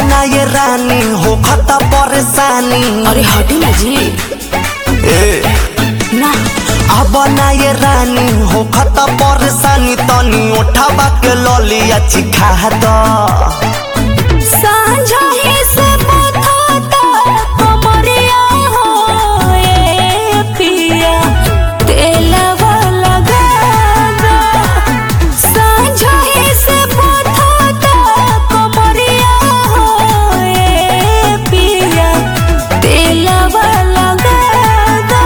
ना ये रानी हो खता परेशानी अरे हटी ना जी ए ना अब ना ये रानी हो खता परेशानी तनी उठावा के ललिया चिखा द सांझा ही से बथाता कमरिया हो ए पिया तेलवा लगा दो सांझा ही से बथाता कमरिया हो ए पिया तेलवा लगा दो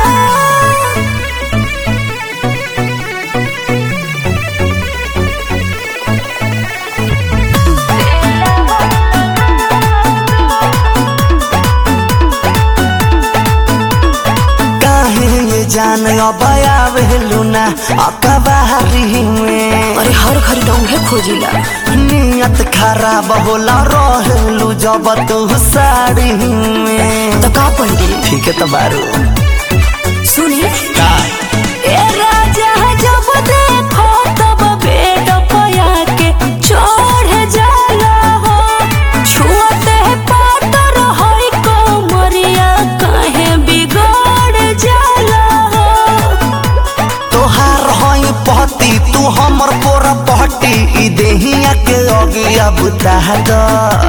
काहे ये जान अब आवेलू ना अकबारी में अरे हर घर डोंगे खोजिला नियत खराब होला रहेलू जब तू साड़ी में तो का पड़ी ठीक है तो बारू सुनी का ए राजा जब देखो तब बेड पया के चढ़ जाला हो छुअते पातर होई कोमरिया काहे बिगड़ जाला हो तोहार हई पहती तू हमर पोरा पहटी ई देहिया के अगिया बुता द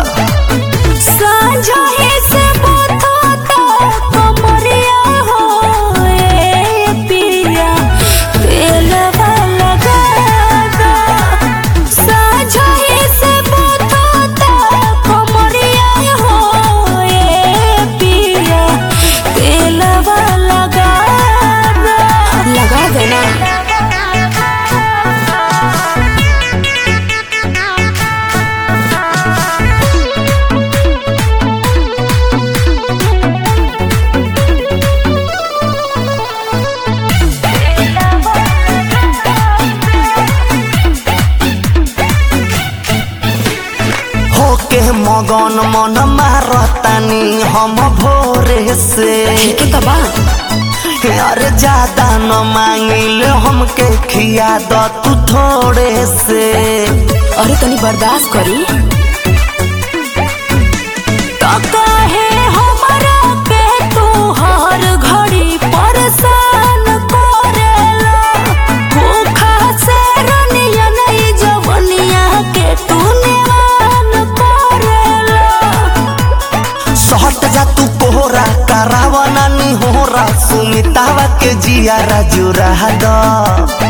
सांझा ही से बथाता कमरिया हो ए पिया तेलवा लगा दो सांझा ही से बथाता कमरिया हो ए पिया तेलवा लगा दो लगा देना होके मगन मन मारतानी हम भोरे से ठीक है तबा अरे ज्यादा न मांगिल हमके खिया द तू थोड़े से अरे तनी बर्दाश्त करी तो काहे हमरा पे तू हर घड़ी परेशान करेला भूखा से रनिया नहीं जवनिया के तू निवान करेला सहट जा तू कोहरा करावा नानी होरा सुमितावा के जिया जुरा द